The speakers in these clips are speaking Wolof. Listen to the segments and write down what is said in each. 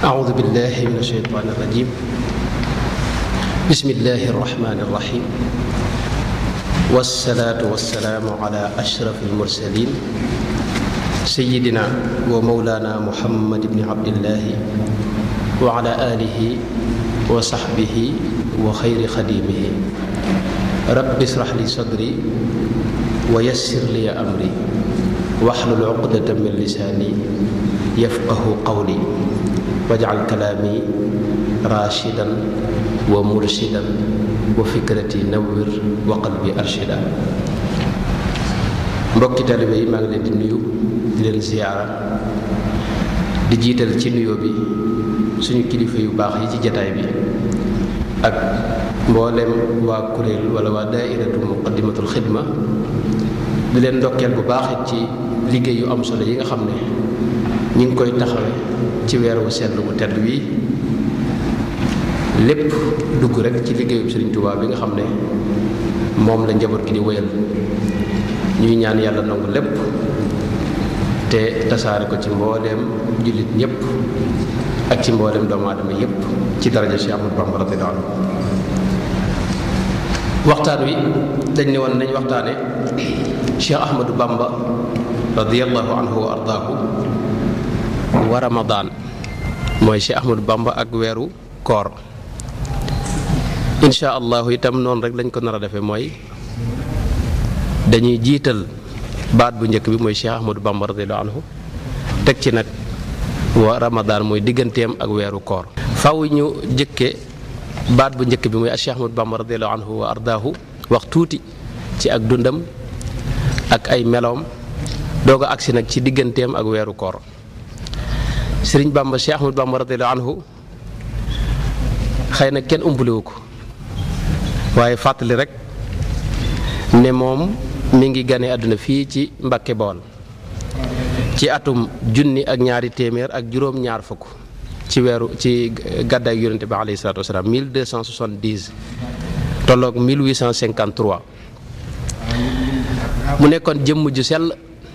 أعوذ بالله من الشيطان الرجيم بسم الله الرحمن الرحيم والصلاة والسلام على أشرف المرسلين سيدنا ومولانا محمد بن عبد الله وعلى آله وصحبه وخير خديمه رب اشرح لي صدري ويسر لي أمري واحلل عقدة من لساني يفقه قولي واجعل كلامي راشدا ومرشدا وفكرتي نور وقلبي أرشدا mbokki talibe yi maa ngi leen di nuyu di leen ziyaara di jiital ci nuyoo bi suñu kilifa yu baax yi ci jataay bi ak mboolem waa kuréel wala waa daairatu muqaddimatul xidma di leen ndokkeel bu baax ci liggéey yu am solo yi nga xam ne ñi ngi koy taxawe ci weer wu sell bu tedd wi lépp dugg rek ci liggéeyu Sëriñ Tuubaa bi nga xam ne moom la njaboot gi di wéyal ñuy ñaan yàlla nangu lépp te tasaare ko ci mbooleem jullit ñépp ak ci mbooleem doomu aadama yépp ci daraja Cheikh Ahmadou Bamba radiyallahu anhu waxtaan wi dañ ne woon nañ waxtaane Cheikh Ahmadou Bamba radiyallahu anhu wa ardaahu wa ramadaan mooy Cheikh Ahmadou Bamba ak weeru koor insha allahu itam noonu rek lañ ko nar a defee mooy dañuy jiital baat bu njëkk bi mooy Cheikh Ahmadou Bamba radiyallahu anhu teg ci nag wa ramadaan mooy digganteem ak weeru koor faw ñu jëkke baat bu njëkk bi mooy Cheikh Ahmadou Bamba radiyallahu anhu wa ardaahu wax tuuti ci ak dundam ak ay meloom doog a agsi nag ci digganteem ak weeru koor sëriñ Bamba Cheikh Ahmadou Bamba radiyallahu anhu xëy na kenn umpaliwu ko waaye fàttali rek ne moom mi ngi gane àdduna fii ci Mbàkke Bawol ci atum junni ak ñaari téeméer ak juróom-ñaar fukk ci weeru ci gàddaay yonente bi alayhi salaatu wasalaam 1270 tolloog 1853 mu nekkoon jëmm ju sell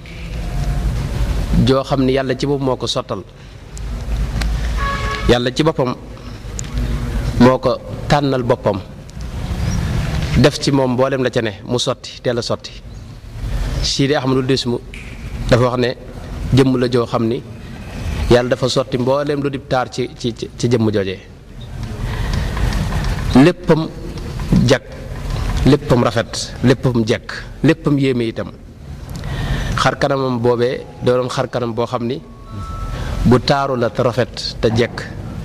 joo xam ni yàlla ci boppam moo ko sottal yàlla ci boppam moo ko tànnal boppam def ci moom mboolem la ca ne mu sotti teel a sotti Sidi Ahmadul Dismu dafa wax ne jëmm la joo xam ni yàlla dafa sotti mboolem lu dib taar ci ci ci jëmm joojee léppam jag léppam rafet léppam jekk léppam yéeme itam xar kanamam boobee doon xar kanam boo xam ni bu taaru la te rafet te jekk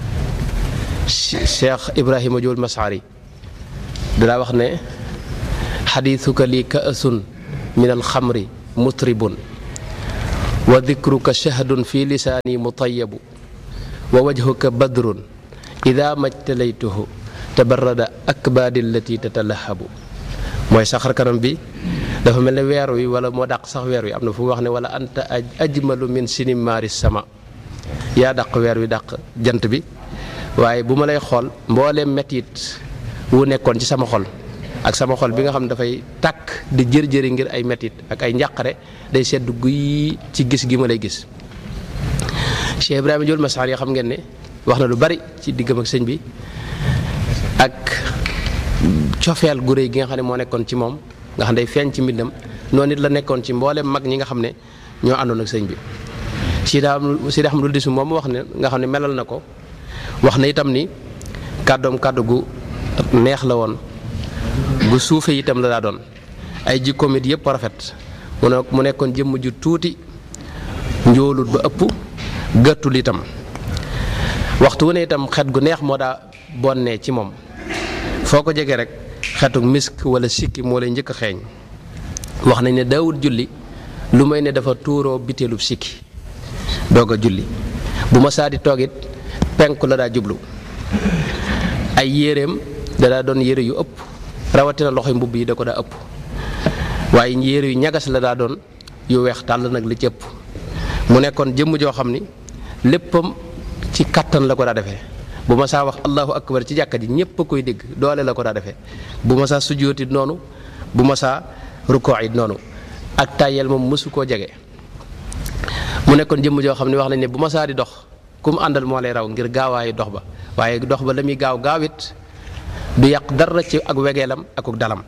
Cheikh Ibrahima Jool Masaari dalaa wax ne xadiisuka lii kaasun min alxamri mutribun wa dikruka shahdun fi lisaani mutayabu wa wajhuka badrun ida majtalaytuhu tabarrada akbaadi allati tatalahabu mooy saxar kanam bi dafa mel ne weer wi wala moo dàq sax weer wi am na fu mu wax ne wala anta ajmalu min sinimaari sama yaa dàq weer wi dàq jant bi waaye bu ma lay xool mbooleem metit wu nekkoon ci sama xol ak sama xol bi nga xam ne dafay tàkk di jër-jëri ngir ay metit ak ay njàqare day sedd guy ci gis gi ma lay gis Cheikh Ibrahima Jool Masaar yi xam ngeen ne wax na lu bari ci diggam ak sëñ bi ak cofeel gu réy gi nga xam ne moo nekkoon ci moom nga xam ne day feeñ ci mbindam noonu it la nekkoon ci mboolem mag ñi nga xam ne ñoo àndoon ak sëñ bi Sidi Sidi Ahmadul Disu moom wax ne nga xam ne melal na ko wax na itam ni kàddoom kàddu gu neex la woon gu suufe itam la daa doon ay jikkoom it yëpp rafet mu ne mu nekkoon jëmm ju tuuti njóolut ba ëpp gàttul itam waxtu wu ne itam xet gu neex moo daa bonnee ci moom foo ko jege rek xetu misk wala sikki moo lay njëkk a xeeñ wax nañ ne daawut julli lu may ne dafa tuuroo biteelub sikki doog a julli bu ma saa di toog it penku la daa jublu ay yéreem da daa doon yére yu ëpp rawatina loxoy mbubb yi da ko daa ëpp waaye yére yu ñagas la daa doon yu weex tàll nag li ci ëpp mu nekkoon jëmm joo xam ni léppam ci kattan la ko daa defee bu ma saa wax allahu akbar ci jàkka ji ñépp a koy dégg doole la ko daa defee bu ma saa sujjóotit noonu bu ma saa rukkoo it noonu ak tàyyeel moom mësu koo jege mu nekkoon jëmm joo xam ne wax nañ ne bu ma saa di dox ku mu àndal moo lay raw ngir gaawaayu dox ba waaye dox ba la muy gaaw gaawit du yàq dara ci ak wegeelam ak dalam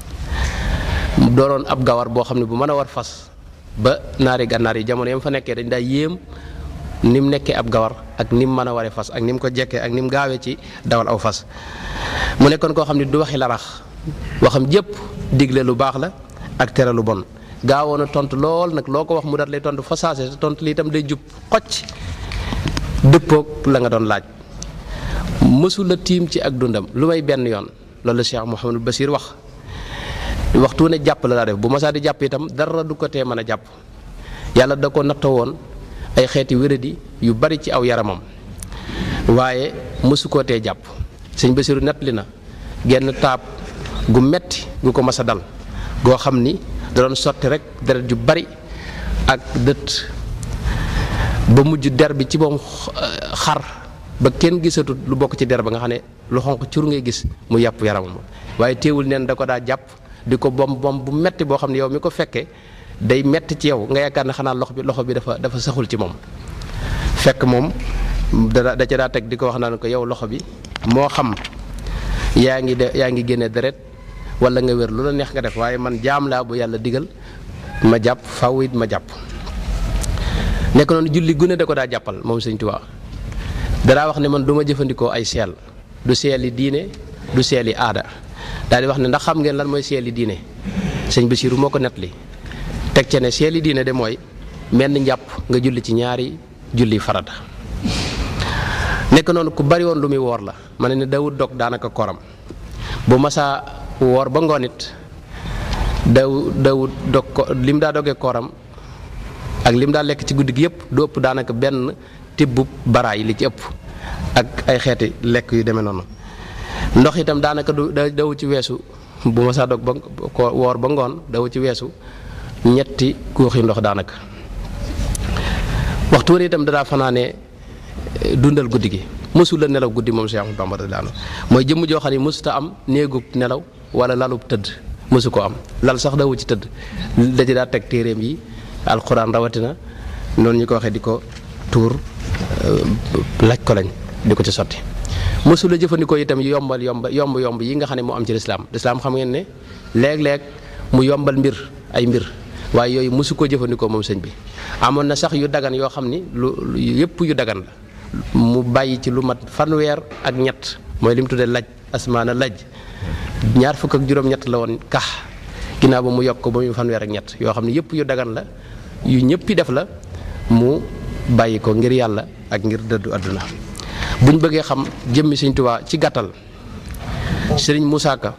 doonoon ab gawar boo xam ne bu mën a war fas ba naari gànnaar yi jamono yam fa nekkee dañ daa yéem ni mu nekkee ab gawar ak ni mu mën a waree fas ak ni mu ko jekkee ak ni mu gaawee ci dawal aw fas mu nekkoon koo xam ne du waxi larax waxam jëpp digle lu baax la ak tere lu bon gaawoon a tontu lool nag loo ko wax mu dat lay tontu fa saase te tontu lii itam day jub xocc dëppoog la nga doon laaj mësula tiim ci ak dundam lu may benn yoon loolu la Cheikh Mouhamadul Basir wax waxtu ne jàpp la daa def bu masaa di jàpp itam dara du ko tee mën a jàpp yàlla da ko nattoo woon ay xeeti wéradi yu bari ci aw yaramam waaye mësu koo tee jàpp sëñ Basiru nettali na genn taab gu metti gu ko mas a dal goo xam ni da doon sotti rek deret ju bari ak dët ba mujj der bi ci moom xar ba kenn gisatut lu bokk ci der ba nga xam ne lu xonq cur ngay gis mu yàpp yaramam waaye teewul neen da ko daa jàpp di ko bom bom bu metti boo xam ne yow mi ko fekkee day metti ci yow nga yaakaar ne xanaa loxo bi loxo bi dafa dafa saxul ci moom fekk moom da da ca daa teg di ko wax naan ko yow loxo bi moo xam yaa ngi de yaa ngi génne deret wala nga wér lu la neex nga def waaye man jaam laa bu yàlla digal ma jàpp faw it ma jàpp nekk noonu julli gune da ko daa jàppal moom sëñ Tuubaa danaa wax ne man du ma jëfandikoo ay seel du seeli diine du seeli aada daal di wax ne ndax xam ngeen lan mooy seeli diine sëñ Basiiru moo ko nettali teg ca ne seeli diine de mooy menn njàpp nga julli ci ñaari julli farata nekk noonu ku bari woon lu muy woor la ma ne ne dawut dog daanaka koram bu masaa woor ba ngoon it daw dawut dog ko lim daa dogee kooram ak lim daa lekk ci guddi gi yëpp du ëpp daanaka benn tibbub baraay li ci ëpp ak ay xeeti lekk yu demee noonu ndox itam daanaka du daw ci weesu bu masaa dog ba ko woor ba ngoon daw ci weesu ñetti góoxi ndox daanaka waxtu wër itam dadaa fanaane dundal guddi gi mësul la nelaw guddi moom Cheikh Ahmadou Bamba radiyallaahu anhu mooy jëmm joo xam ne mësuta am néegub nelaw wala lalub tëdd mësu ko am lal sax dawu ci tëdd da ci daa teg téeréem yi alxuraan rawatina noonu ñu ko waxee di ko tuur laj ko lañ di ko ci sotti mësula jëfandikoo itam yombal yomb yomb yomb yi nga xam ne moo am ci lislaam lislaam xam ngeen ne léeg-léeg mu yombal mbir ay mbir waaye yooyu mësu ko jëfandikoo moom sëñ bi amoon na sax yu dagan yoo xam ni lu yëpp yu dagan la mu bàyyi ci lu mat fanweer ak ñett mooy li mu tuddee laj asmaana laj ñaar fukk ak juróom-ñett la woon kax ginnaaw ba mu yokk ko ba muy fanweer ak ñett yoo xam ne yëpp yu dagan la yu ñëppi def la mu bàyyi ko ngir yàlla ak ngir dëddu àdduna bu ñu bëggee xam jëmmi Sëñ Tuubaa ci gàttal Sëriñ Musaa Ka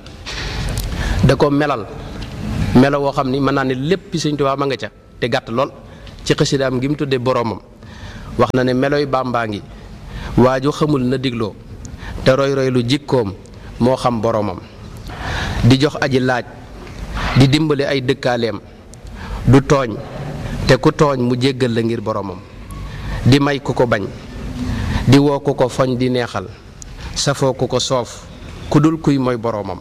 da ko melal melo woo xam ni mën naa ne lépp Sëñ Tuubaa ma nga ca te gàtt lool ci xasidaam gi mu tuddee boroomam wax na ne meloy bàmbaa ngi waaju xamul na digloo te roy roy lu jikkoom moo xam boroomam di jox aji laaj di dimbali ay dëkkaaleem du tooñ te ku tooñ mu jéggal la ngir boroomam di may ku ko bañ di woo ku ko foñ di neexal safoo ku ko soof ku dul kuy mooy boroomam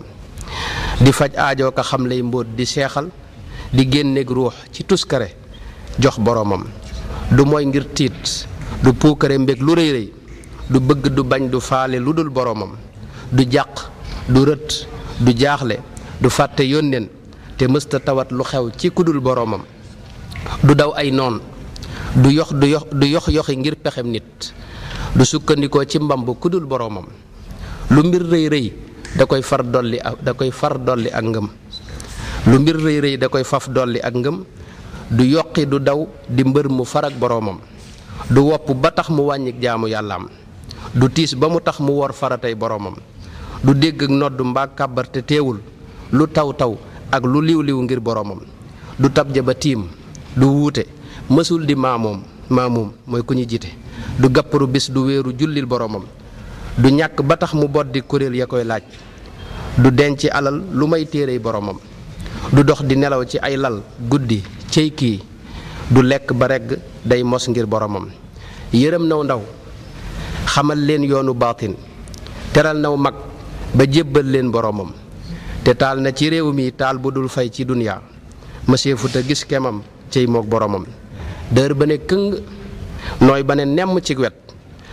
di faj aajoo ko xam lay mbóot di seexal di génneeg ruux ci tuskare jox boroomam du mooy ngir tiit du puukare mbég lu rëy rëy du bëgg du bañ du faale lu dul boroomam du jàq du rët du jaaxle du fàtte yónneen te mësta tawat lu xew ci kudul boroomam du daw ay noon du yox du yox du yox yoxi ngir pexem nit du sukkandikoo ci mbamb kudul boroomam lu mbir rëy rëy da koy far dolli ak da koy far dolli ak ngëm lu mbir rëy rëy da koy faf dolli ak ngëm du yoqi du daw di mbër mu far ak boroomam du wopp ba tax mu wàññik jaamu yàllaam du tiis ba mu tax mu wor faratay boroomam du dégg ak nodd mbaa kàbbar te teewul lu taw taw ak lu liw liw ngir boroomam du tabja ba tiim du wuute mësul di maamoom maamoom mooy ku ñu jiite du gàpparu bis du wéeru jullil boroomam du ñàkk ba tax mu boddi kuréel ya koy laaj du denc alal lu may téerey boroomam du dox di nelaw ci ay lal guddi cey kii du lekk ba regg day mos ngir boroomam yërëm naw ndaw xamal leen yoonu baatin teral naw mag ba jébbal leen boroomam te taal na ci réew mi taal bu dul fay ci duniyaa mësee futa gis kemam cey moog boroomam dër ba ne këng nooy ba ne nemm ci wet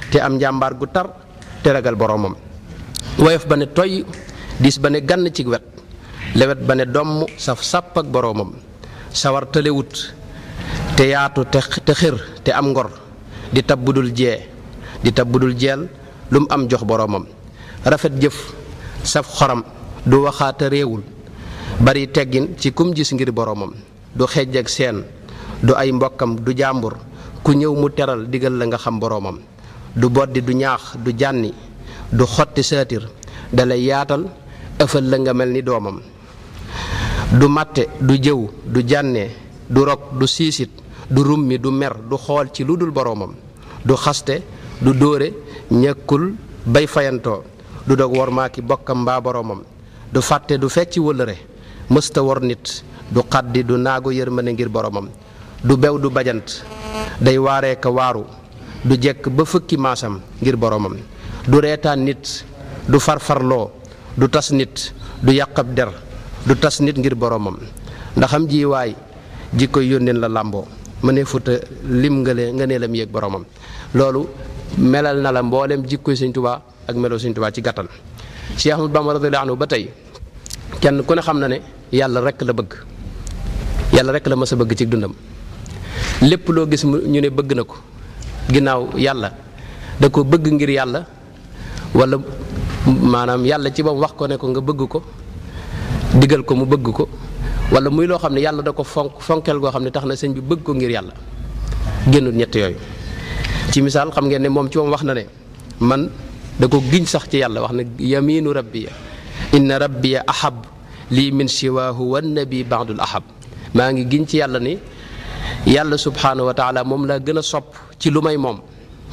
te am njàmbaar gu tar te ragal boroomam woyof ba ne toy diis ba ne gann ci wet lewet ba ne domm saf sàpp ak boroomam sawar tëlewut te yaatu te te xër te am ngor di tab budul jee di tab budul jeel lu mu am jox boroomam rafet jëf saf xoram du waxaata réewul bari teggin ci kum gis ngir boroomam du xejj ak seen du ay mbokkam du jàmbur ku ñëw mu teral digal la nga xam boroomam du boddi du ñaax du jànni du xotti saatir dalay yaatal ëfal la nga mel ni doomam du màtte du jëw du jànnee du rog du siisit du rummi du mer du xool ci lu dul boroomam du xaste du dóore ñëkkul bay fayantoo du dog wor maaki bokkam mbaa boroomam du fàtte du fecci wëllëre mësta wor nit du xaddi du naagu yërmande ngir boroomam du bew du bajant day waaree ka waaru du jekk ba fukki maasam ngir boroomam du reetaan nit du farfarloo du tas nit du yàqab der du tas nit ngir boroomam ndaxam ji waay ji koy yónneen la làmboo mënee futa lim ngale nga nee lam yéeg boroomam loolu melal na la mboolem jikkoy Sëñ Tuubaa ak meloo Sëñ Tuubaa ci gàttal Cheikh Ahmadou Bamba radiyallaahu anhu ba tey kenn ku ne xam na ne yàlla rekk la bëgg yàlla rekk la mas a bëgg ci dundam lépp loo gis ñu ne bëgg na ko ginnaaw yàlla da ko bëgg ngir yàlla wala maanaam yàlla ci bam wax ko ne ko nga bëgg ko digal ko mu bëgg ko wala muy loo xam ne yàlla da ko fonk fonkeel goo xam ne tax na sëñ bi bëgg ko ngir yàlla génnul ñett yooyu ci misaal xam ngeen ne moom ci moom wax na ne man da ko giñ sax ci yàlla wax na yaminu rabbiya inna rabbiya ahab lii min siwaahu wan nabi baadul ahab maa ngi giñ ci yàlla ni yàlla subhaanahu wa taala moom laa gën a sopp ci lu may moom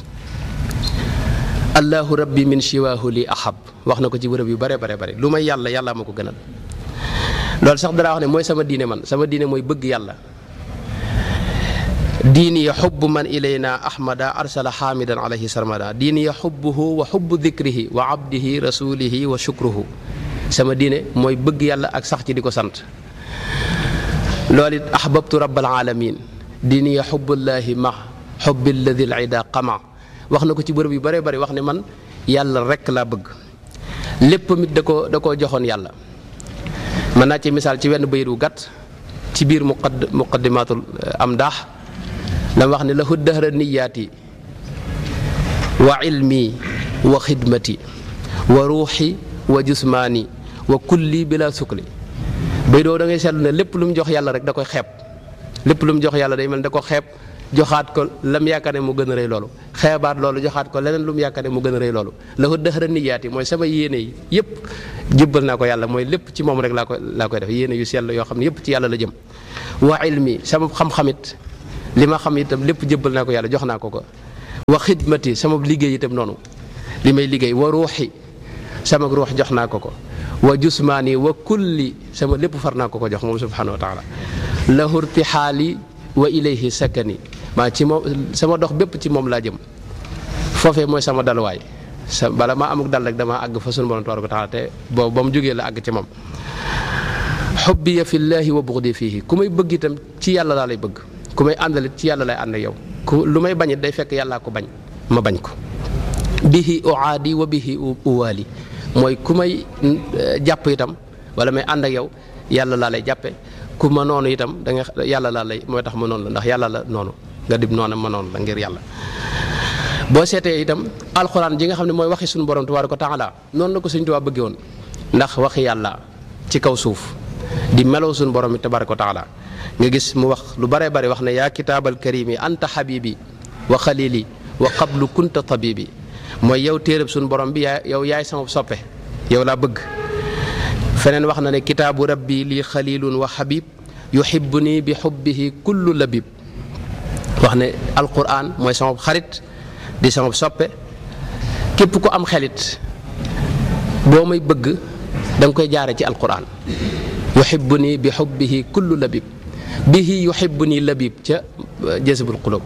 allahu rabbi min siwaahu li ahab wax na ko ci bërëb yu bare bare bare lu may yàlla yàlla ma ko gënal loolu sax danaa wax ne mooy sama diine man sama diine mooy bëgg yàlla diini ya xubbu man ilayna ahmada arsala xaamidan alayhi sarmada diini ya xubbuhu wa xubbu dikrihi wa abdihi rasulihi wa shukruhu sama diine mooy bëgg yàlla ak sax ci di ko sant loolu it ahbabtu rabbal alamin diini ya xubbullahi ma xubbi alladi lida qama wax na ko ci bërëb yu bare bari wax ne man yàlla rekk laa bëgg lépp mit da ko da koo joxoon yàlla mën naa ci misaal ci wenn bayit wu gàtt ci biir muqadd muqaddimatul am daax dama wax ne lahu dahra niyaati wa ilmi wa xidmati wa ruuxi wa jusmaani wa kulli bila sukli bay doo da ngay seetlu ne lépp lu mu jox yàlla rek da koy xeeb lépp lu mu jox yàlla day mel da ko xeeb joxaat ko lam yaakaar ne mu gën a rëy loolu xeebaat loolu joxaat ko leneen lu mu yaakaar ne mu gën a rëy loolu lahu dahra niyaati mooy sama yéene yi yëpp jëbbal naa ko yàlla mooy lépp ci moom rek laa koy laa koy def yéene yu sell yoo xam ne yëpp ci yàlla la jëm wa ilmi sama xam-xamit li ma xam itam lépp jëbbal naa ko yàlla jox naa ko ko wa xidmati sama liggéey itam noonu li may liggéey wa ruuxi sama ruux jox naa ko ko wa jusmaani wa kulli sama lépp far naa ko ko jox moom subhanahu wa taala lahu irtixaali wa ilayhi sakani maa ci moom sama dox bépp ci moom laa jëm foofee mooy sama dalwaay sa bala maa amuk dal rek damaa àgg fa sunu borom tabaaraka wa taala te boobu ba mu jógee la àgg ci moom xubbiya fillaahi wa buxdi fiihi ku may bëgg itam ci yàlla laa lay bëgg ku may àndalit ci yàlla lay ànd ak yow ku lu may bañit day fekk yàllaa ko bañ ma bañ ko bihi uaadi wa bihi uwaali mooy ku may jàpp itam wala may ànd ak yow yàlla laa lay jàppe ku ma noonu itam da nga yàlla laa lay mooy tax ma noonu la ndax yàlla la noonu nga dib noonu ma noonu la ngir yàlla boo seetee itam alxuraan ji nga xam ne mooy waxi suñu borom tabaaraka wa taala noonu la ko Sëñ Tuubaa bëggee woon ndax waxi yàlla ci kaw suuf di meloo suñu borom yi tabaaraka wa taala nga gis mu wax lu bare bare wax ne yaa kitaabal karimi anta habibi wa xalili wa qablu kunta tabibi mooy yow téereb suñu borom bi yaa yow yaay sama soppe yow laa bëgg feneen wax na ne kitaabu rabbi lii xalilun wa habib yuhibbu nii bi xubbihi kullu labib wax ne alquran mooy sama xarit di sama soppe képp ku am xelit boo may bëgg da nga koy jaare ci alquran yuhibbu nii bi xubbihi kullu labib bihi yuhibbu nii labib ca jazbul qulub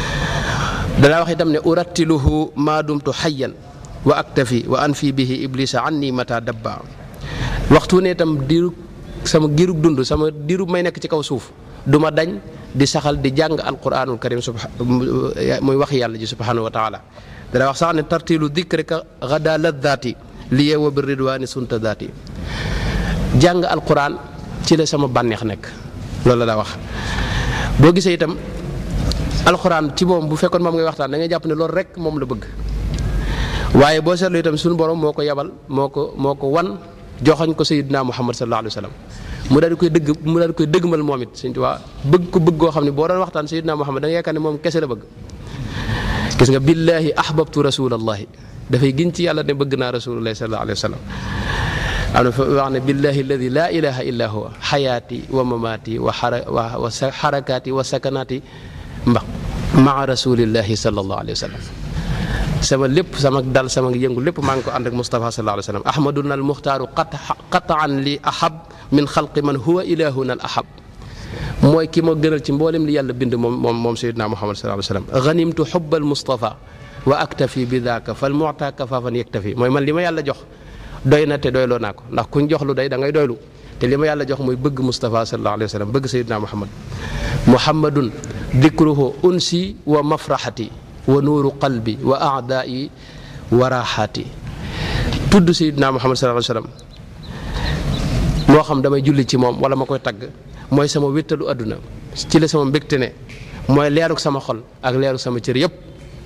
danaa wax itam ne urattiluhu maa dumtu xayyan wa aktafi wa anfi bihi iblisa anni mata dabba waxtu ne itam diiru sama giirug dund sama diiru may nekk ci kaw suuf du ma dañ di saxal di jàng alquranul karim subha muy wax yàlla ji subhanahu wa taala dana wax sax ne tartilu dikrika gada laddaati li yeewa bi ridwaani sunta daati jàng alquran ci la sama bànneex nekk loolu la daa wax boo gisee itam alxuraan ci moom bu fekkoon moom ngay waxtaan da ngay jàpp ne loolu rek moom la bëgg waaye boo seetlu itam suñu borom moo ko yabal moo ko moo ko wan joxoñ ko sayyidina muhammad sallallahu alayhi wa sallam mu daal di koy dëgg mu daal di koy dëggmal moom it Sëñ Tuubaa bëgg ko bëgg goo xam ne boo doon waxtaan sayyidina muhammad da nga yaakaar ne moom kese la bëgg gis nga billaahi ahbabtu rasulallahi dafay gin ci yàlla ne bëgg naa rasulullahi sallallahu alayhi wa sallam am na fa wax ne billahi alladi laa ilaha illa huwa xayaati wa mamaati wa xara wa xarakaati wa sakanaati mba maa rasulillahi sallallahu alayhi wa sallam sama lépp sama dal sama yëngu lépp maa ngi ko ànd ak Moustapha sallallahu alayhi wa sallam ahmaduna al muxtaaru qataan li ahab min xalqi man huwa ilahuna al ahab mooy ki ma gënal ci mboolem li yàlla bind moom moom moom sayidna muhammad sallallahu alayhi wa sallam ganimtu xubbal Moustapha wa aktafi bi daaka fal muta kafaafan yaktafi mooy man li ma yàlla jox doy na te doyloo naa ko ndax kuñ jox lu day da ngay doylu te li ma yàlla jox mooy bëgg Moustapha sallallahu alayhi wa sallam bëgg sayidna muhammad muhammadun dikruhu unsi wa mafraxati wa nuuru qalbi wa aadaai wa raaxaati tudd sayidna muhammad sallallahu alayhi wa sallam moo xam damay julli ci moom wala ma koy tagg mooy sama wéttalu àdduna ci la sama mbégte ne mooy leeruk sama xol ak leeruk sama cër yëpp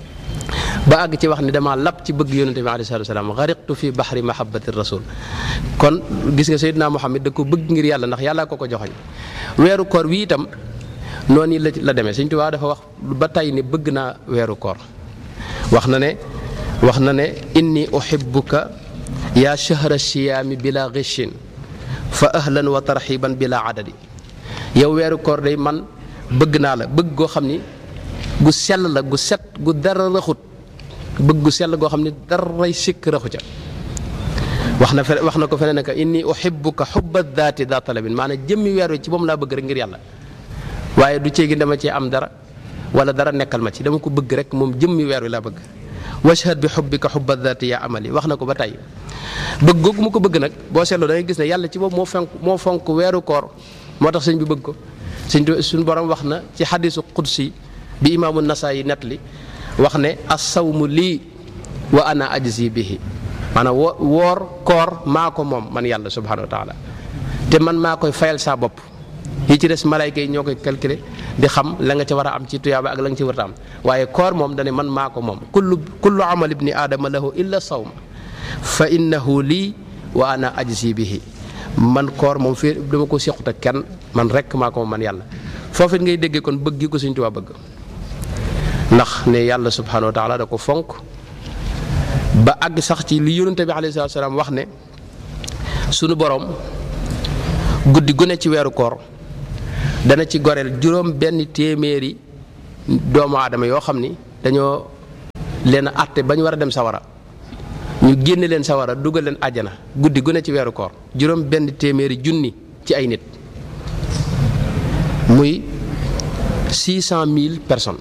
ba àgg ci wax ni dama lab ci bëgg yonente bi alayhi salaatu salaam xariqtu fi baxri mahabbati rasul kon gis nga sayidna muhammad da ko bëgg ngir yàlla ndax yàlla ko ko joxoñ weeru koor wi itam noonu la la demee Sëñ Tuubaa dafa wax ba tey ne bëgg naa weeru koor wax na ne wax na ne inni uhibbuka yaa shahra siyaami bila ghishin fa ahlan wa tarxiban bila adadi yow weeru koor day man bëgg naa la bëgg goo xam ni gu sell la gu set gu dara raxut bëgg gu sell goo xam ni daray sikk raxu ca wax na fe wax na ko feneen ne inni uhibbuka xubba daati daa talabin maanaam jëmmi weer wi ci moom laa bëgg rek ngir yàlla waaye du ceegi dama cee am dara wala dara nekkal ma ci dama ko bëgg rek moom jëmmi weer wi laa bëgg washhad bi xubbika xubba daati yaa amali wax na ko ba tey bëgg googu mu ko bëgg nag boo seetloo da ngay gis ne yàlla ci boobu moo fonk moo fonk weeru koor moo tax sëñ bi bëgg ko sëñ suñu borom wax na ci xadisu qudsi bi imaamu nasaa yi net li wax ne assawmu lii wa ana ajzi bihi maanaam wo woor koor maa ko moom man yàlla subhanahu wa taala te man maa koy fayal saa bopp yi ci des malayka yi ñoo koy calculer di xam la nga ci war a am ci tuyaaba ak la nga ci war a am waaye koor moom dane man maa ko moom kullu kullu amal ibni aadama lahu illa sawma fa innahu lii wa ana ajzi bihi man koor moom fii dama ko sequt ak kenn man rek maa ko moom man yàlla foofu it ngay déggee kon bëgg gi ko Sëñ Tuubaa bëgg ndax ne yàlla subhanahu wa taala da ko fonk ba àgg sax ci li yonente bi alayhi salaatu salaam wax ne sunu borom guddi gu ne ci weeru koor dana ci goreel juróom benn téeméeri doomu aadama yoo xam ni dañoo leen a àtte ba ñu war a dem sawara ñu génne leen sawara dugal leen àjjana guddi gu ne ci weeru koor juróom benn téeméeri junni ci ay nit muy six cent mille personnes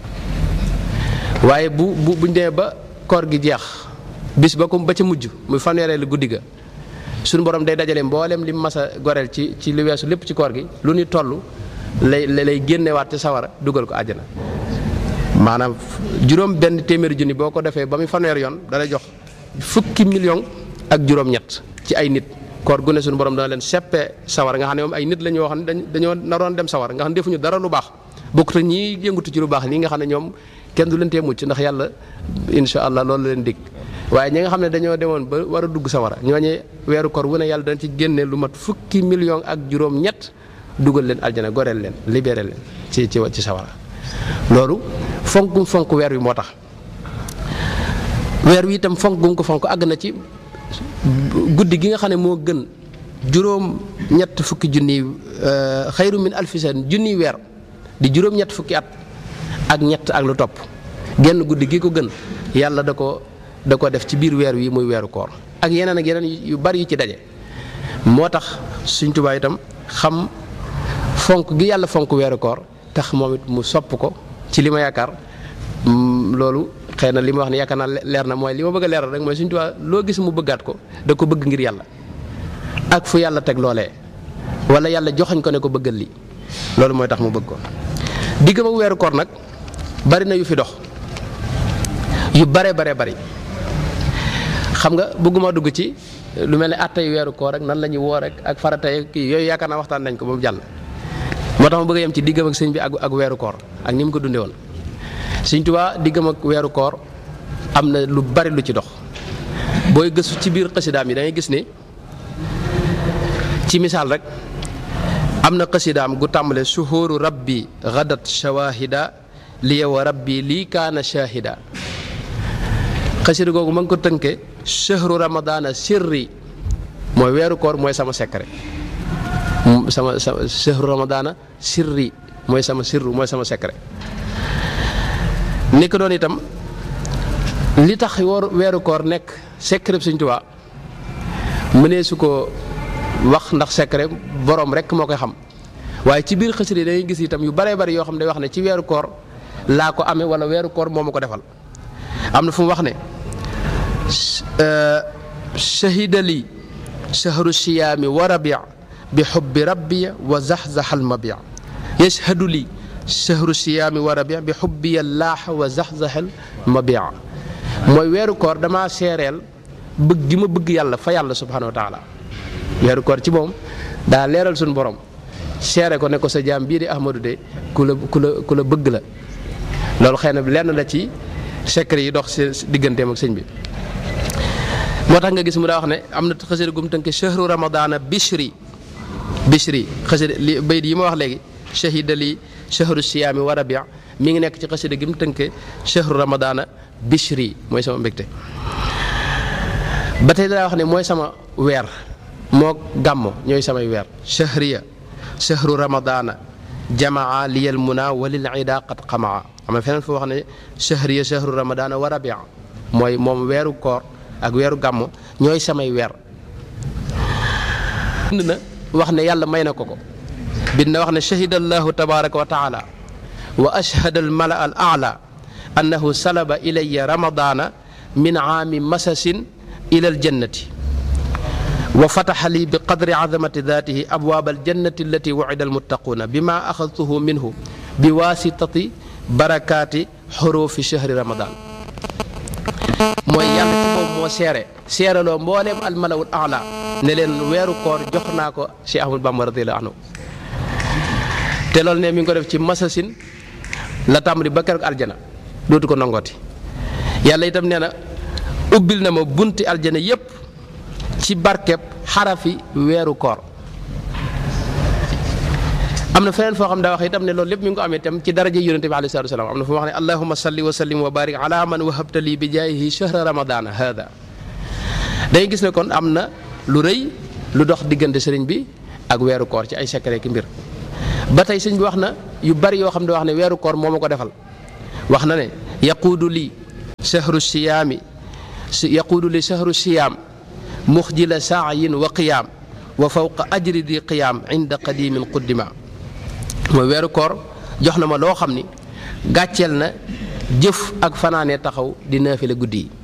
waaye bu bu buñ demee ba koor gi jeex bis ba ko ba ca mujj muy fanweereelu guddi ga suñu borom day dajale mboolem li mas a goreel ci ci li weesu lépp ci koor gi lu ñu toll lay lay génnewaat ci sawara dugal ko àjjana maanaam juróom benn téeméeri junni boo ko defee ba muy fanweer yoon dana jox fukki million ak juróom-ñett ci ay nit koor gu ne suñu borom dana leen seppee sawara nga xam ne moom ay nit la ñoo xam ne dañoo naroon dem sawara nga xam ne defuñu dara lu baax bokkut ak ñi yëngutu ci lu baax nii nga xam ne ñoom kenn du leen tee mucc ndax yàlla insha allah loolu leen dig waaye ñi nga xam ne dañoo demoon ba war a dugg sawara ñooñu weeru koor wu ne yàlla dana ci génne lu mat fukki million ak juróom-ñett dugal leen aljana goreel leen libéré leen ci ci ci sawara loolu fonk fonk weer wi moo tax weer wi itam fonk gum ko fonk àgg na ci guddi gi nga xam ne moo gën juróom ñett fukki junniy xayru min alfi san junniy weer di juróom ñett fukki at ak ñett ak lu topp genn guddi gi ko gën yàlla da ko da ko def ci biir weer wi muy weeru koor ak yeneen ak yeneen yu bari yu ci daje moo tax Sëñ Tuubaa itam xam fonk gi yàlla fonk weeru koor tax moom it mu sopp ko ci li ma yaakaar loolu xëy na li ma wax ne yaakaar naa leer na mooy li ma bëgg a leeral rek mooy Sëñ Tuubaa loo gis mu bëggaat ko da ko bëgg ngir yàlla ak fu yàlla teg loolee wala yàlla joxañ ko ne ko bëggal lii loolu mooy tax mu bëgg ko digg ma weeru koor nag bari na yu fi dox yu bare bare bari xam nga bëgguma dugg ci lu mel ne attay weeru koor rek nan la ñuy woor rek ak faratay kii yooyu yaakaar naa waxtaan nañ ko ba mu jàll moo tax ma bëgg a yem ci diggam ak sëñ bi ak ak weeru koor ak ni mu ko dundee woon sëñ Tuubaa diggam ak weeru koor am na lu bari lu ci dox booy gëstu ci biir xasidaam yi da ngay gis ni ci misaal rek am na xasidaam gu tàmbale suhuru rabbi gadat shawahida liya wa rabbi lii kaana shahida xasida googu ma ngi ko tënke shahru ramadana sirri mooy weeru koor mooy sama secret sama sama shahru ramadana sirri mooy sama sirru mooy sama secret ni ko doon itam li tax woor weeru koor nekk secret Sëñ Tuubaa mënee su ko wax ndax secret borom rek moo koy xam waaye ci biir xasida yi dangay gis itam yu baree bari yoo xam ne day wax ne ci weeru koor laa ko amee wala weeru koor moo ma ko defal am na fu mu wax ne shahida li shahru siyaami wa rabi bi xubbi rabbiya wa zaxzaxal mabia yashhadu li shahru siyaami wa rabi bi xubbiya laaxa wa zaxzaxal mabia mooy weeru koor damaa seereel bëgg gi ma bëgg yàlla fa yàlla subhanahu wa taala weeru koor ci moom daa leeral suñu borom seere ko ne ko sa jaam bii di Ahmadou de ku la ku la ku la bëgg la loolu xëy na lenn la ci secret yi dox si digganteem ak sëñ bi moo tax nga gis mu daa wax ne am na xasida gum tënke chahru ramadana bishri bishri xasida li bayit yi ma wax léegi shahida li chahru siyaami wa rabia mi ngi nekk ci xasida gi mu tënke chahru ramadana bishri mooy sama mbégte ba tey daa wax ne mooy sama weer moo gàmmo ñooy samay weer chahriya chahru ramadana jamaa liyal muna walil ida qad xamaa am na feneen foo wax ne chahriya chahru ramadana wa rabia mooy moom weeru koor ak weeru gàmmo ñooy samay weer bind na wax ne yàlla may na ko ko bind na wax ne shahida allahu tabaraka wa taala wa ashhada al mala al ala annahu salaba ilaya ramadana min aami masasin ila al jannati wa fataxa li bi qadri azamati datihi abwaab aljannati allati wucida almuttaquuna bima axadtuhu minhu bi waasitati barakaati xurufi chahri ramadan mooy yàlla ci moom moo seere seeraloo mbooleem almalawul ala ne leen weeru koor jox naa ko Cheikh Ahmadou Bamba radiyallahu anhu te loolu ne mi ngi ko def ci masasin la tàmbali ba keroog aljana dootu ko nangooti yàlla itam nee na ubbil na ma bunti aljana yépp ci barkeb xarafi weeru koor am na feneen foo xam daa wax itam ne loolu lépp mi ngi ko amee itam ci daraja yonente bi alayhi salaatu wasalaam am na fu mu wax ne allahuma salli wa sallim wa barik ala man wahabta li bi jaayihi shahra ramadana hada day gis ne kon am na lu rëy lu dox diggante sëriñ bi ak weeru koor ci ay secret ki mbir ba tey sëñ bi wax na yu bari yoo xam ne wax ne weeru koor moo ma ko defal wax na ne yaquudu li shahru siyaami yaquudu li shahru siyaam muxjila saayin wa qiyaam wa fawqa ajri di qiyaam inda qadimin quddima mooy weeru koor jox na ma loo xam ni gàcceel na jëf ak fanaanee taxaw di naafile guddi yi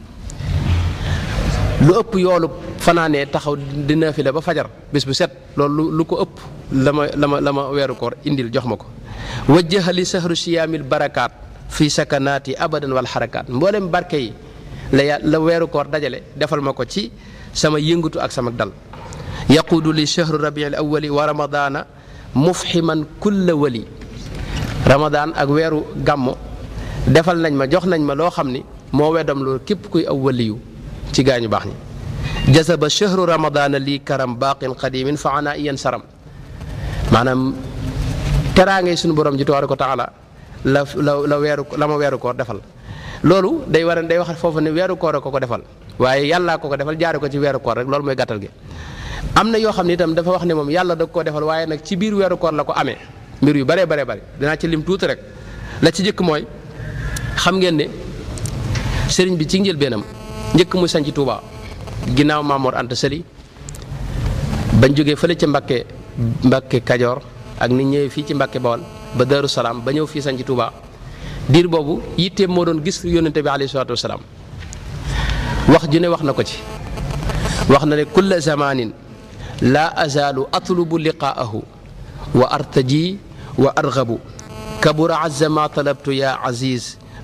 lu ëpp yoolu fanaanee taxaw di naafile ba fajar bis bu set loolu lu ko ëpp la ma la ma la ma weeru koor indil jox ma ko wajjahali sahru siyaamil barakaat fi sakanaati abadan wal xarakaat mboolem barke yi la ya la weeru koor dajale defal ma ko ci sama yëngatu ak sama dal yaquudu li chahru rabiil awali wa ramadana mufhiman kulla wali ramadan ak weeru gàmmo defal nañ ma jox nañ ma loo xam ni moo weddam loolu képp kuy aw waliyu ci gaañu baax ñi jasaba chahru ramadana lii karam baaqin qadimin fa ana iyan saram maanaam teraangay suñu borom ji tabaaraka wa taala la la la weeru la ma weeru koor defal loolu day war day wax foofu ne weeru koor a ko ko defal waaye yàllaa ko ko defal jaare ko ci weeru koor rek loolu mooy gàttal gi am na yoo xam ne itam dafa wax ne moom yàlla da koo defal waaye nag ci biir weeru koor la ko amee mbir yu bare bare bare dinaa ci lim tuuti rek la ci njëkk mooy xam ngeen ne sëriñ bi ci njëlbeenam njëkk muy sanc Touba ginnaaw Maamoor Anta Sali bañ jógee fële ca Mbakke Mbakke Kajoor ak ni ñëwee fii ci Mbakke Bawol ba Daaru Salaam ba ñëw fii sanc Touba diir boobu yitteem moo doon gis yónnente bi alayhi salaatu wasalaam wax ju ne wax na ko ci wax na ne kulla zamanin laa azaalu atlubu liqaahu wa artaji wa argabu kabura azza ma talabtu ya aziz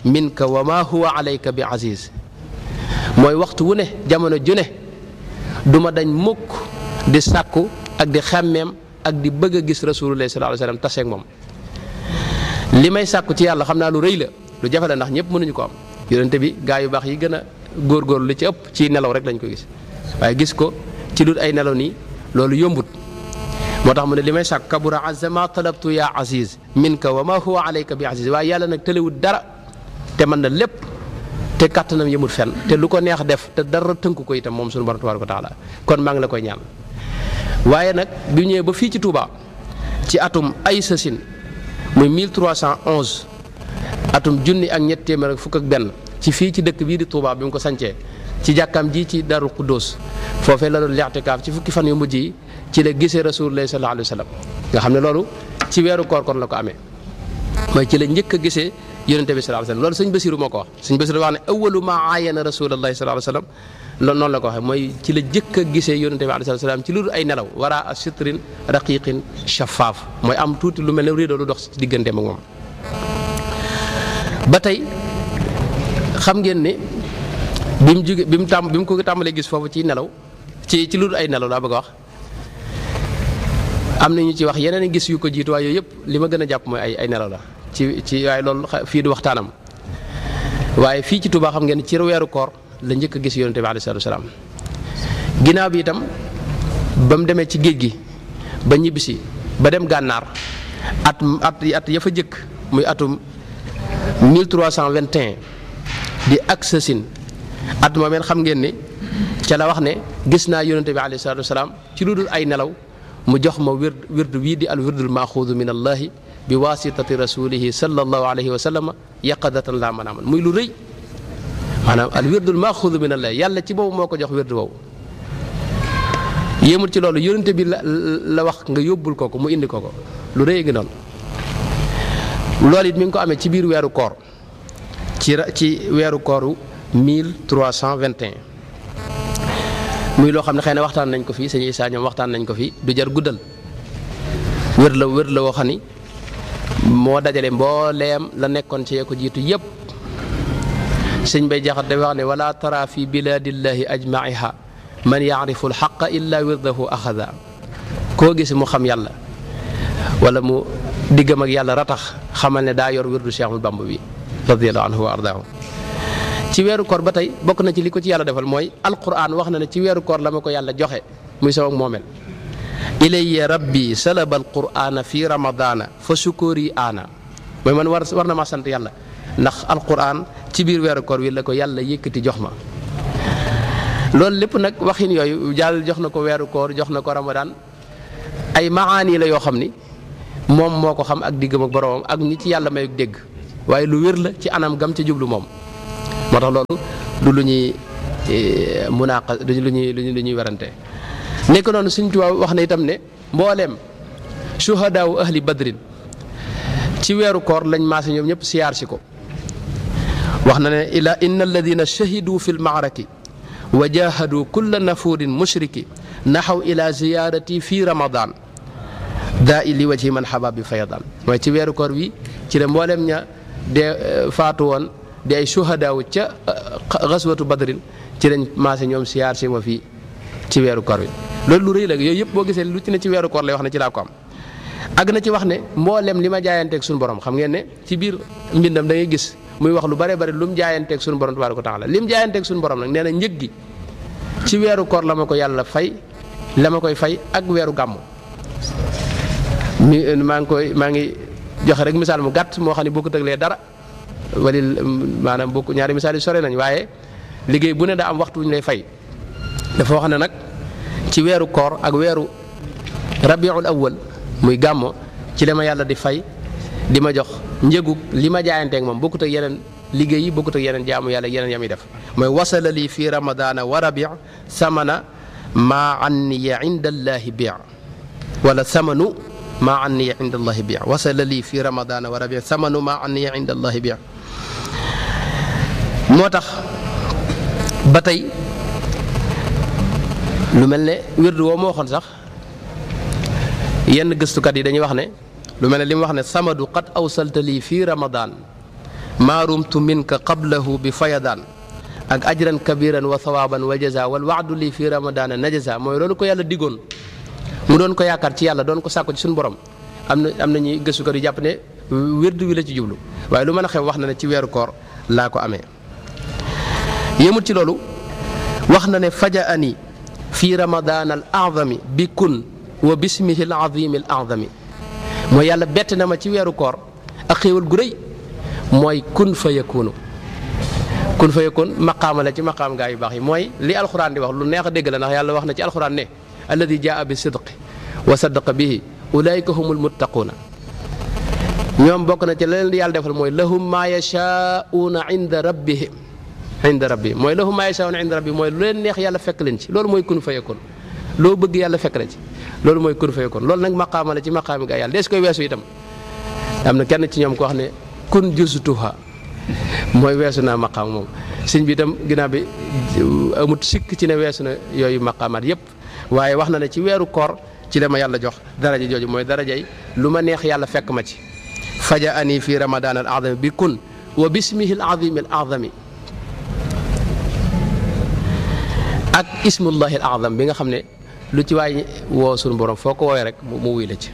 minka wa ma huwa alayka bi aziz mooy waxtu wu ne jamono ju ne du ma dañ mukk di sàkku ak di xàmmeem ak di bëgg a gis rasulullah sallallahu alayhi wasallam taseeg moom li may sàkku ci yàlla xam naa lu rëy la lu jafe la ndax ñëpp mënuñu ko am yonente bi gaa yu baax yi gën a góorgóorlu li ci ëpp ci nelaw rek lañ ko gis waaye gis ko ci dul ay nelaw nii loolu yombut moo tax mu ne li may sàkk kabura azza ma talabtu ya aziz minka wa ma huwa alayka bi aziz waaye yàlla nag tëlewut dara te mën na lépp te kàttanam yëmut fenn te lu ko neex def te dara tënku ko itam moom suñu borom tabaraka wa taala kon maa ngi la koy ñaan waaye nag bi ñëwee ba fii ci Touba ci atum ay sasin muy 1311 atum junni ak ñett téeméer ak fukk ak benn ci fii ci dëkk bii di Touba bi mu ko sancee ci jàkkaam ji ci Darou Khoudoss foofee la doon li'tikaaf ci fukki fan yu mujj yi ci la gisee rasulullah sallallahu alayhi wa sallam nga xam ne loolu ci weeru koor kon la ko amee mooy ci la njëkk a gisee yonente bi sallallahu alayhi wa sallam loolu sëñ Basiru moo ko wax sëñ Basiru wax ne awalu ma aayana rasulullah sallallahu alayhi wa sallam loolu noonu la ko waxee mooy ci la jëkk a gisee yonente bi alayhi salaam ci lu dul ay nelaw wara a sitrin raqiqin shafaaf mooy am tuuti lu mel ne rideau lu dox ci digganteem ak moom ba tey xam ngeen ne bi mu jóge bi mu tàmm bi mu ko tàmbalee gis foofu ci nelaw ci ci lu dul ay nelaw laa bëgg a wax am na ñu ci wax yeneen gis yu ko jiitu waaye yooyu yëpp li ma gën a jàpp mooy ay ay nelaw la ci ci waaye loolu fii du waxtaanam waaye fii ci Touba xam ngeen ci weeru koor la njëkk a gis yonente bi alayhi salaatu salaam ginnaaw bi itam ba mu demee ci géej gi ba ñibbisi ba dem gànnaar at at at ya fa jëkk muy atum 1321 di ak sasin at moomeen xam ngeen ne ca la wax ne gis naa yonente bi alayhi salaatu salaam ci lu dul ay nelaw mu jox ma wird wird wii di al wirdul maaxuudu min allahi bi wasitati rasulihi sallallahu alayhi wa sallam yaqadatan laa manaaman muy lu rëy maanaam al wirdul maaxuudu min allahi yàlla ci boobu moo ko jox wird boobu yéemul ci loolu yonente bi la la wax nga yóbbul ko ko mu indi ko ko lu rëy ngi noonu loolu it mi ngi ko amee ci biir weeru koor ci ci weeru kooru 1321 muy loo xam ne xëy na waxtaan nañ ko fii sëñ Issa ñoom waxtaan nañ ko fii du jar guddal wér la wér la woo xam ni moo dajale mbooleem la nekkoon ci ko jiitu yépp sëñ bay jaxat dafa wax ne wala tara fi biladillahi ajmaiha man yaarifu alxaqa illa wirdahu axada koo gis mu xam yàlla wala mu diggam ak yàlla ratax xamal ne daa yor wirdu Cheikhul Bamba bi radiallahu anhu wa ardaahu ci weeru koor ba tey bokk na ci li ko ci yàlla defal mooy alquran wax na ne ci weeru koor la ma ko yàlla joxe muy sama moomel ilayya rabbi salaba alqurana fi ramadana fa sukóori aana mooy man war war na maa sant yàlla ndax alquran ci biir weeru koor wi la ko yàlla yëkkati jox ma loolu lépp nag waxin yooyu jàll jox na ko weeru koor jox na ko ramadan ay maani la yoo xam ni moom moo ko xam ak diggam ak boromam ak ñi ci yàlla may dégg waaye lu wér la ci anam gam ci jublu moom moo tax loolu du lu ñuy munaaqa du lu ñuy lu ñuy werante nekk noonu Sëñ Tuubaa wax na itam ne mbooleem suhadaawu ahli badrin ci weeru koor lañ maase ñoom ñëpp siyaar si ko wax na ne ila inna alladina shahidu fi lmaaraki wa jahadu kulla nafuurin mushriki naxaw ila ziyarati fi ramadan daa i li wajhi man xabaab bi fayadan mooy ci weeru koor wi ci la mbooleem ña de faatu woon di ay suhadaawu ca xaswatu badrin ci lañ maase ñoom siyaar si ma fii ci weeru koor wi loolu lu rëy la yooyu yëpp boo gisee lu ci ne ci weeru koor lay wax ne ci laa ko am àgg na ci wax ne mboolem li ma jaayanteeg suñu borom xam ngeen ne ci biir mbindam da ngay gis muy wax lu bare bare lu mu jaayanteeg suñu borom tabaaraka taala li mu jaayanteeg suñu borom nag nee na njëg gi ci weeru koor la ma ko yàlla fay la ma koy fay ak weeru gàmmu mi maa ngi koy maa ngi joxe rek misaal mu gàtt moo xam ne bokkut ak lee dara walil maanaam bokk ñaari misaal yi sore nañ waaye liggéey bu ne daa am waxtu wu ñu lay fay dafa wax ne nag ci weeru koor ak weeru rabiul awwal muy gàmmo ci la ma yàlla di fay di ma jox njëgu li ma jaayanteeg moom bokkut ak yeneen liggéey yi bokkut ak yeneen jaamu yàlla yeneen yam yi def mooy wasala lii fi ramadana wa rabi samana maa anniya inda allahi bi wala samanu maa anniya inda allahi bi wasala lii fi ramadana wa rabi samanu maa anniya inda allahi bi moo tax ba tey lu mel ne wirdu woo moo waxoon sax yenn gëstukat yi dañuy wax ne lu mel ne li mu wax ne samadu qad awsalta lii fii ramadan maarumtu minka qablahu bi fayadaan ak ajran kabiran wa thawaaban wa jaza wal waadu lii fi ramadaana najaza mooy loolu ko yàlla diggoon mu doon ko yaakaar ci yàlla doon ko sàkko ci suñu borom am na am na ñuy gëstukat yu jàpp ne wérdu wi la ci jublu waaye lu mën a xew wax na ne ci weeru koor laa ko amee yëmut ci loolu wax na ne faja ani fi ramadaan al azami bi kun wa bismihi al azimi al azami mooy yàlla bett na ma ci weeru koor ak xéewal gu rëy mooy kun fa yakunu kun fa yakun maqaama la ci maqaam gaa yu baax yi mooy li alxuraan di wax lu neex a dégg la ndax yàlla wax na ci alxuraan ne alladi jaa bi sidqi wa saddaqa bihi ulaayika humul muttaquuna ñoom bokk na ci la leen di yàlla defal mooy lahum maa yashaa'uuna inda rabbihim inda rabbi mooy lahum maa yashaa'uuna inda rabbi mooy lu leen neex yàlla fekk leen ci loolu mooy kun fa yakun loo bëgg yàlla fekk la ci loolu mooy kun fa yakun loolu nag maqaama la ci maqaami gaa yàlla dees koy weesu itam am na kenn ci ñoom ko wax ne kun jusutuha mooy weesu naa maqaam moom sëñ bi itam ginnaaw bi amut sikk ci ne weesu na yooyu maqaamaat yépp waaye wax na ne ci weeru koor ci la ma yàlla jox daraja jooju mooy darajay lu ma neex yàlla fekk ma ci faja ani fi ramadan al azami bi kun wa bismihi al azimi al azami ak ismullahi al azam bi nga xam ne lu ci waay woo sunu borom foo ko woowee rek mu wuy la ci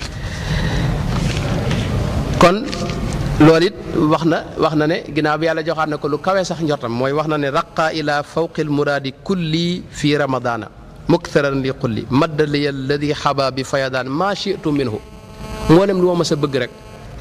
kon loolu it wax na wax na ne ginnaaw bi yàlla joxaat na ko lu kawe sax njortam mooy wax na ne raqa ila fawqi almuraadi kulli fi ramadana muktharan li kulli madda li alladi xaba bi fayadaan maa shitu minhu mboolem lu ma mës a bëgg rek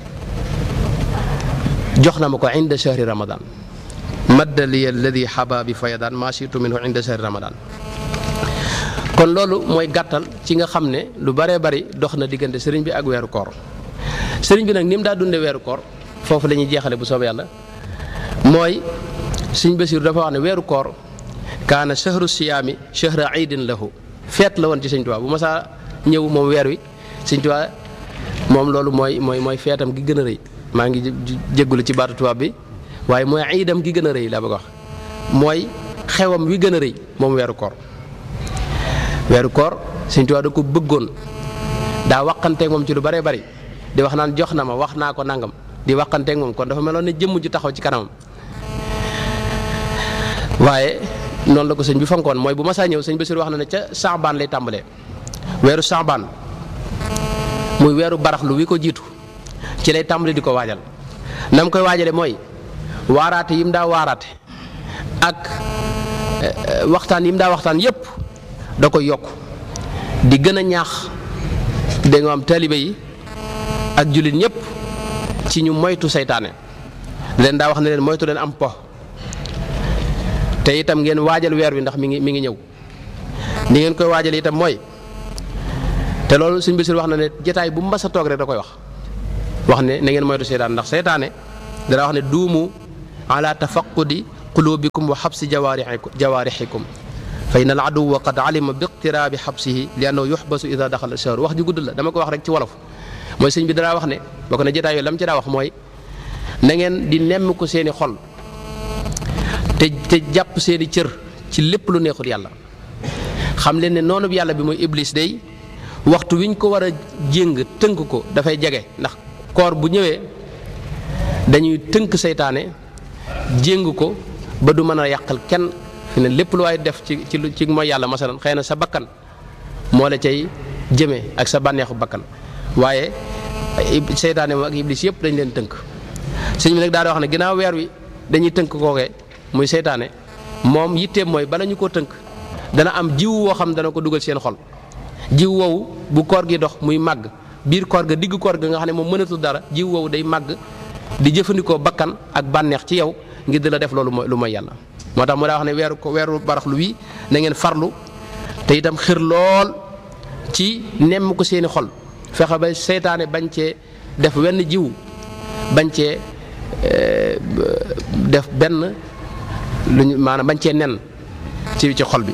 jox na ma ko inda shahri ramadan madda li alladi xaba bi fayadaan maa shitu minhu inda shahri ramadan kon loolu mooy gàttal ci nga xam ne lu bëree bëri dox na diggante sëriñ bi ak weeru koor sëriñ bi nag ni mu daa dunde weeru koor foofu la ñuy jeexale bu soobee yàlla mooy sëriñ Basiiru dafa wax ne weeru koor kaana shahru siyaami shahra iidin lahu feet la woon ci sëñ Tuubaa bu masaa ñëw moom weer wi sëñ Tuubaa moom loolu mooy mooy mooy feetam gi gën a rëy maa ngi jéggulu ci baatu tubaab bi waaye mooy iidam gi gën a rëy laa bëgg wax mooy xewam wi gën a rëy moom weeru koor weeru koor sëñ Tuubaa da ko bëggoon daa waqanteeg moom ci lu bëree bëri di wax naan jox na ma wax naa ko nangam di waqanteeg moom kon dafa meloon ne jëmm ju taxaw ci kanamam waaye noonu la ko sëñ bi fonkoon mooy bu ma saa ñëw sëñ Basiir wax na ne ca saabaan lay tàmbalee weeru saabaan muy weeru baraxlu wi ko jiitu ci lay tàmbali di ko waajal na mu koy waajale mooy waaraate yi mu daa waaraate ak waxtaan yi mu daa waxtaan yépp da koy yokk di gën a ñaax da nga am taalibe yi ak jullit ñëpp ci ñu moytu seytaane leen daa wax ne leen moytu leen am po te itam ngeen waajal weer wi ndax mi ngi mi ngi ñëw ni ngeen koy waajal itam mooy te loolu suñ bisir wax na ne jataay bu mbasa toog rek da koy wax wax ne na ngeen moytu seytaane ndax seytaane dana wax ne duumu ala tafaqudi qulubikum wa xabsi jawaarixikum jawaarixikum fa in al aduwa qad alima bi iqtiraabi xabsihi li annahu yuxbasu ida daxala shahr wax ju gudd la dama ko wax rek ci wolof mooy sëñ bi danaa wax ne bokk na jotaay yooyu lam ci daa wax mooy na ngeen di nemm ko seeni xol te te jàpp seeni cër ci lépp lu neexul yàlla xam leen ne noonu yàlla bi mooy iblis day waxtu wiñ ko war a jéng tënk ko dafay jege ndax koor bu ñëwee dañuy tënk seytaane jéng ko ba du mën a yàqal kenn fi ne lépp lu waay def ci ci ci mooy yàlla masalan xëy na sa bakkan moo la cay jëmee ak sa bànneexu bakkan waaye seytaane moom ak iblis yëpp dañ leen tënk sëñ bi nag daal di wax ne ginnaaw weer wi dañuy tënk kookee muy seytaane moom yitteem mooy bala ñu koo tënk dana am jiw woo xam dana ko dugal seen xol jiw woowu bu koor gi dox muy màgg biir koor ga digg koor ga nga xam ne moom mënatul dara jiw woowu day màgg di jëfandikoo bakkan ak bànneex ci yow ngir di la def loolu mooy lu mooy yàlla moo tax mu daa wax ne weeru ko weeru baraxlu wi na ngeen farlu te itam xir lool ci nemm ko seeni xol fexe ba seytaane bañ cee def wenn jiw bañ cee def benn lu ñu maanaam bañ cee nen ci ci xol bi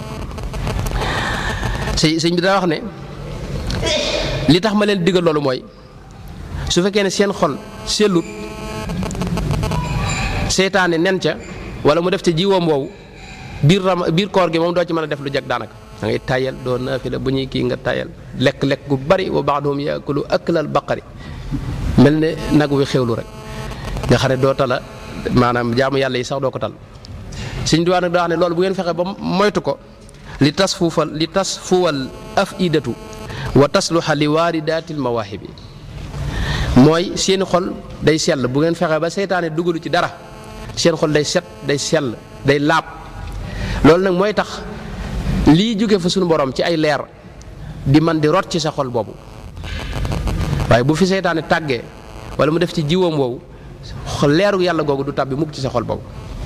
sëñ sëñ bi daa wax ne li tax ma leen digal loolu mooy su fekkee ne seen xol sellut seytaane nen ca wala mu def ca jiwoom woowu biir ram biir koor gi moom doo ci mën a def lu jag daanaka da ngay tayal doo naafila bu ñuy kii nga tayal lekk-lekk gu bari wa baaduhum yaakulu aklal baqari mel ne nag wi xewlu rek nga xam ne doo tala maanaam jaamu yàlla yi sax doo ko tal Sëñ Tuubaa nag daa wax ne loolu bu ngeen fexe ba moytu ko li tas fuufal li tas fuwal af idatu wa tasluha li waaridaatil mawaahibi mooy seeni xol day sell bu ngeen fexe ba seytaane dugalu ci dara seen xol day set day sell day laab loolu nag mooy tax lii jóge fa suñu borom ci ay leer di man di rot ci sa xol boobu waaye bu fi seytaane tàggee wala mu def ci jiwam woowu leeru yàlla googu du tàbbi mukk ci sa xol boobu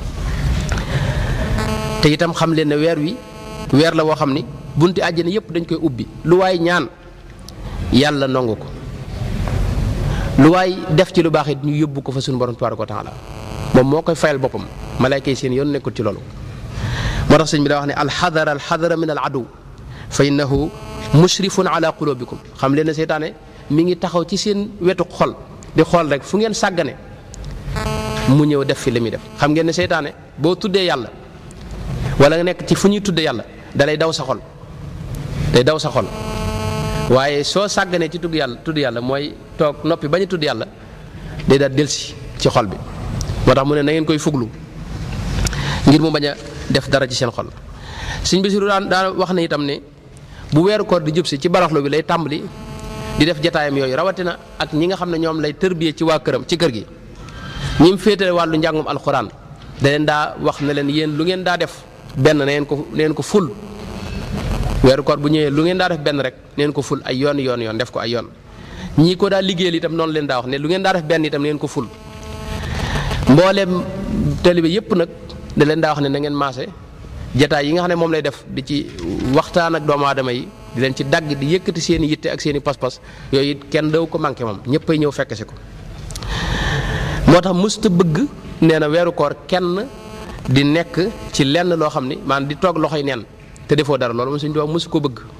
te itam xam leen ne weer wi weer la woo xam ni bunti àjjana yëpp dañ koy ubbi lu waay ñaan yàlla nangu ko lu waay def ci lu baax it ñu yóbbu ko fa suñu borom tabaaraka wa taala moom moo koy fayal boppam malayka yi seen yoon nekkul ci loolu moo tax sëñ bi daa wax ne alxadara alxadara min al adu fa innahu mushrifun ala qulubikum xam leen ne seytaane mi ngi taxaw ci seen wetu xol di xool rek fu ngeen sàggane mu ñëw def fi li muy def xam ngeen ne seytaane boo tuddee yàlla wala nga nekk ci fu ñuy tuddee yàlla dalay daw sa xol day daw sa xol waaye soo sàgganee ci tudd yàlla tudd yàlla mooy toog noppi bañ a tudd yàlla day daal delsi ci xol bi moo tax mu ne na ngeen koy fuglu ngir mu bañ a def dara ci seen xol Sëñ Basiru daan daan wax na itam ne bu weeru koor di jub si ci baraxlu bi lay tàmbali di def jataayam yooyu rawatina ak ñi nga xam ne ñoom lay tërbiyee ci waa këram ci kër gi ñi mu féetale wàllu njàngum alxuraan da leen daa wax ne leen yéen lu ngeen daa def benn na ngeen ko neen ko ful weeru koor bu ñëwee lu ngeen daa def benn rek neen ko ful ay yoon yoon yoon def ko ay yoon ñii ko daa liggéeyal itam noonu leen daa wax ne lu ngeen daa def benn itam neen ko ful mbooleem taalibe yépp nag da leen daa wax ne na ngeen maase jataay yi nga xam ne moom lay def di ci waxtaan ak doomu aadama yi di leen ci dagg di yëkkati seen i yitte ak seen i pas-pas yooyu it kenn daw ko manqué moom ñëppay ñëw fekk si ko moo tax mësta bëgg nee na weeru koor kenn di nekk ci lenn loo xam ni maanaam di toog loxoy neen te defoo dara loolu moom suñu tubaab mësu ko bëgg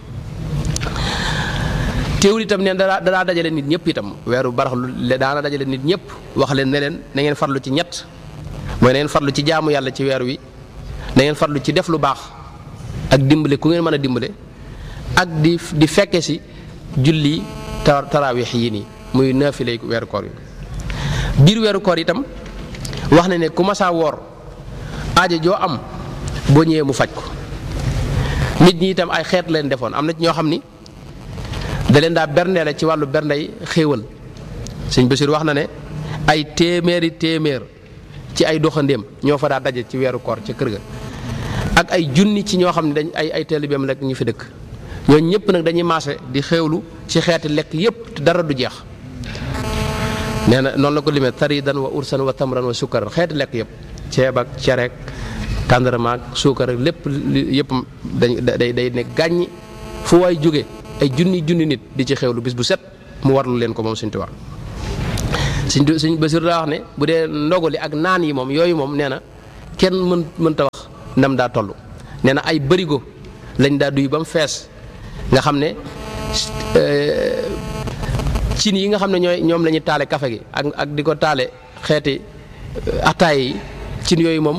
teewul itam neen daa daa dajale nit ñëpp itam weeru baraxlu daana dajale nit ñëpp wax leen ne leen na ngeen farlu ci ñett mooy na ngeen farlu ci jaamu yàlla ci weer wi na ngeen farlu ci def lu baax ak dimbale ku ngeen mën a dimbale ak di di fekke si julli ta taraawix yi nii muy naafilay weeru koor yi biir weeru koor itam wax na ne ku masaa woor aajo joo am boo ñëwee mu faj ko nit ñi itam ay xeet leen defoon am na ci ñoo xam ni da leen daa berndeele ci wàllu berndey xéewal sëñ Basiir wax na ne ay téeméeri téeméer ci ay doxandéem ñoo fa daa daje ci weeru koor ca kër ga ak ay junni ci ñoo xam ne dañ ay ay taalibeem rek ñu fi dëkk ñooñu ñëpp nag dañuy maase di xéewlu ci xeeti lekk yëpp te dara du jeex nee na noonu la ko limee taridan wa ursan wa tamran wa sukkaran xeeti lekk yëpp ceeb ak cereek tàndarma ak suukar ak lépp yëpp dañ day day ne gàññi fu waay jóge ay junni junni nit di ci xewlu bis bu set mu warlu leen ko moom Sëñ Tuubaa Sëñ Sëñ Basiru daa wax ne bu dee ndogali ak naan yi moom yooyu moom nee na kenn mën mënta wax ndam daa toll nee na ay bërigo lañ daa duy ba mu fees nga xam ne cin yi nga xam ne ñooy ñoom la ñuy taale kafe gi ak ak di ko taale xeeti ataay yi cin yooyu moom